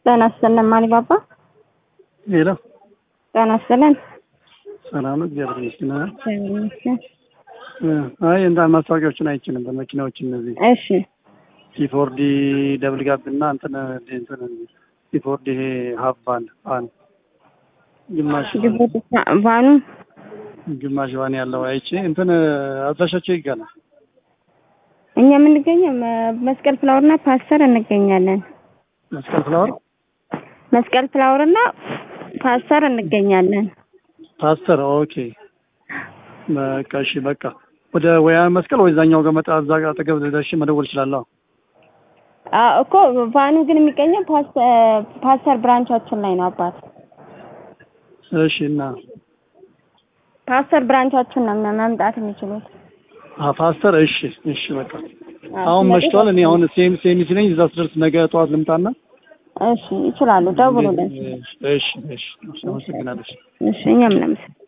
ጤና ይስጥልን ማሊባባ። ሄሎ ጤና ይስጥልን። ሰላም ነው፣ እግዚአብሔር ይመስገን። እግዚአብሔር ይመስገን። አይ እንዳ ማስታወቂያዎችን አይቼ ነበር። መኪናዎች እነዚህ እሺ ሲፎርዲ ደብል ጋብ እና እንትን እንትን ሲፎርዲ ይሄ ሀፍ ቫን ቫን ግማሽ ግቦት ቫኑ ግማሽ ቫን ያለው አይቼ እንትን አድራሻቸው ይጋላል። እኛ የምንገኘው መ- መስቀል ፍላወር እና ፓስተር እንገኛለን። መስቀል ፍላወር መስቀል ፍላወር እና ፓስተር እንገኛለን። ፓስተር ኦኬ። በቃ እሺ፣ በቃ ወደ ወያ መስቀል ወይ እዛኛው ጋር መጣ እዛ ጋር አጠገብ ደርሼ መደወል እችላለሁ። አ እኮ ቫኑ ግን የሚገኘው ፓስ- ፓስተር ብራንቻችን ላይ ነው አባት። እሺ እና ፓስተር ብራንቻችን ነው መ- መምጣት የሚችሉት። አ ፓስተር እሺ፣ እሺ በቃ አ፣ አሁን ስለዚህ መሽቷል። እኔ አሁን ሴም ሴም ሲለኝ እዛ ስደርስ ነገ ጠዋት ልምጣና እሺ ይችላሉ፣ ደውሉልን። እሺ፣ እሺ፣ እሺ፣ አመሰግናለሁ። እሺ እኛም እናመሰግናለን።